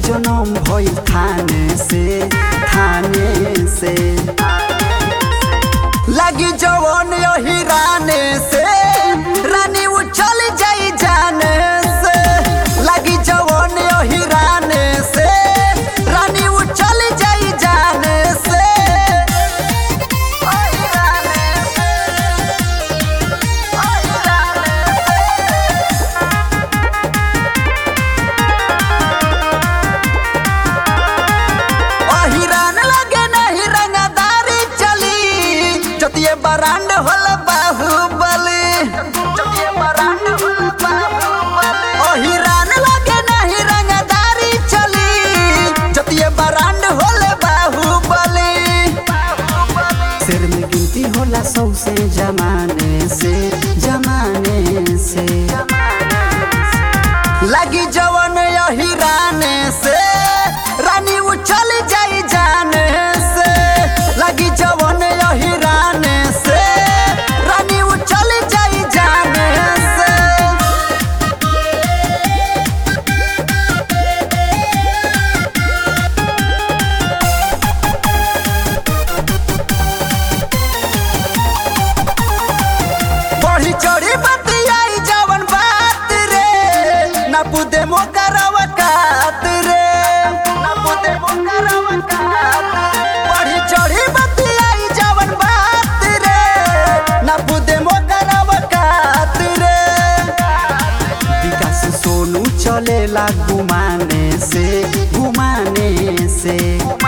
जन्म भइल थाने से थाने से लगी जवन यही राने से रानी उछल जाई जाने से लगी जवन यही राने से रानी उछल जाई जाने से ओही राने से, ओही राने से। अहिरान लगे नहीं रंगदारी चली जतिये बरांड होल बाहुबली जतिये बरांड होल बाहुबली अहिरान लगे नहीं रंगदारी चली जतिये बरांड होल बाहुबली सिर में गिनती होला सौ से जमाने से जमाने से लगी जवन यही राने से रानी उछल जाई जाने से लगी जवन यही राने से रानी उछल जाई जाने से बढ़ी चढ़ी बतियाई जवन बात रे ना पुदे मोकरवा कात रे ना पुदे मोकरवा कात बढ़ी चढ़ी बतियाई जवन बात रे ना पुदे मोकरवा कात रे विकास सोनू चलेला घुमाने से घुमाने से